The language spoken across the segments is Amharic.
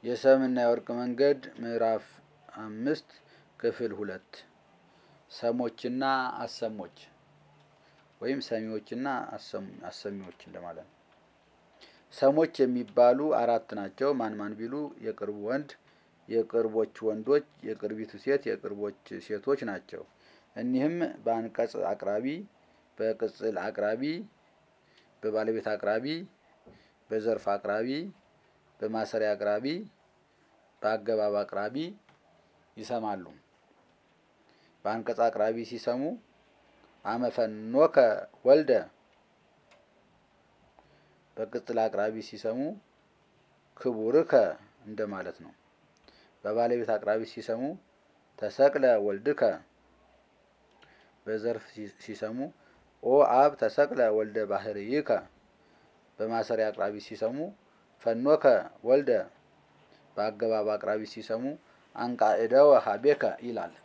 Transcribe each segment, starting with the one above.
የሰምና የወርቅ መንገድ ምዕራፍ አምስት ክፍል ሁለት ሰሞችና አሰሞች ወይም ሰሚዎችና አሰሚዎች እንደማለት ነው። ሰሞች የሚባሉ አራት ናቸው። ማን ማን ቢሉ የቅርቡ ወንድ፣ የቅርቦች ወንዶች፣ የቅርቢቱ ሴት፣ የቅርቦች ሴቶች ናቸው። እኒህም በአንቀጽ አቅራቢ፣ በቅጽል አቅራቢ፣ በባለቤት አቅራቢ፣ በዘርፍ አቅራቢ፣ በማሰሪያ አቅራቢ፣ በአገባብ አቅራቢ ይሰማሉ። በአንቀጽ አቅራቢ ሲሰሙ አመፈኖከ ወልደ፣ በቅጽል አቅራቢ ሲሰሙ ክቡርከ እንደማለት ነው። በባለቤት አቅራቢ ሲሰሙ ተሰቅለ ወልድከ፣ በዘርፍ ሲሰሙ ኦ አብ ተሰቅለ ወልደ ባህርይከ፣ በማሰሪያ አቅራቢ ሲሰሙ ፈኖከ ወልደ፣ በአገባብ አቅራቢ ሲሰሙ አንቃዕደወ ሀቤከ ይላል።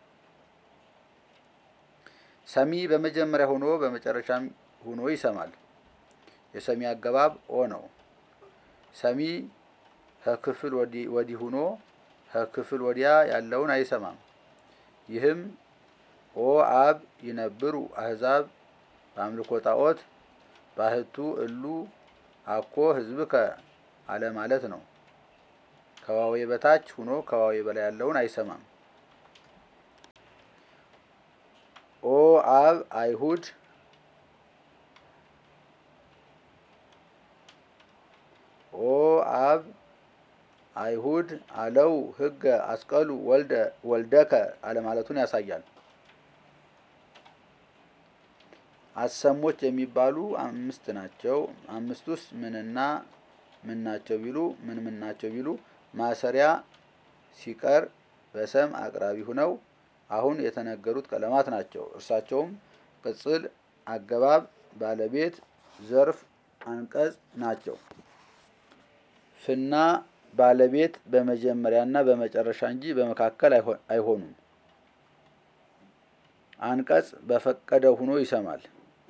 ሰሚ በመጀመሪያ ሆኖ በመጨረሻም ሆኖ ይሰማል። የሰሚ አገባብ ኦ ነው። ሰሚ ከክፍል ወዲህ ሆኖ ከክፍል ወዲያ ያለውን አይሰማም። ይህም ኦ አብ ይነብሩ አሕዛብ በአምልኮ ጣዖት ባህቱ እሉ አኮ ሕዝብከ አለ ማለት ነው። ከዋዌ በታች ሆኖ ከዋዌ በላይ ያለውን አይሰማም። ኦ አብ አይሁድ ኦ አብ አይሁድ አለው ሕገ አስቀሉ ወልደ ወልደከ አለማለቱን ያሳያል። አሰሞች የሚባሉ አምስት ናቸው። አምስቱስ ምንና ምን ናቸው ቢሉ ምን ምን ናቸው ቢሉ ማሰሪያ ሲቀር በሰም አቅራቢ ሁነው አሁን የተነገሩት ቀለማት ናቸው። እርሳቸውም ቅጽል፣ አገባብ፣ ባለቤት፣ ዘርፍ፣ አንቀጽ ናቸው። ፍና ባለቤት በመጀመሪያና በመጨረሻ እንጂ በመካከል አይሆኑም። አንቀጽ በፈቀደው ሆኖ ይሰማል።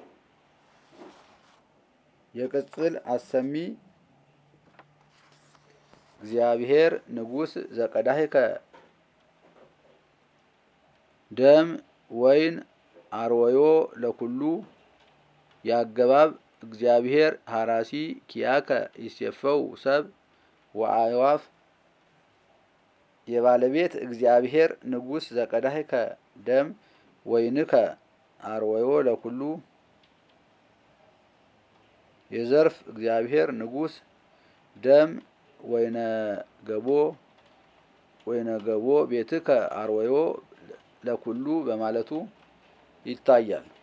የቅጽል አሰሚ እግዚአብሔር ንጉሥ ዘቀዳህከ ደም ወይን አርወዮ ለኩሉ የአገባብ እግዚአብሔር ሀራሲ ኪያከ ይሴፈው ሰብ ወአዕዋፍ የባለቤት እግዚአብሔር ንጉሥ ዘቀዳህከ ደም ወይንከ አርወዮ ለኩሉ የዘርፍ እግዚአብሔር ንጉሥ ደም ወይነ ገቦ ወይነ ገቦ ቤትከ አርወዮ ለኩሉ በማለቱ ይታያል።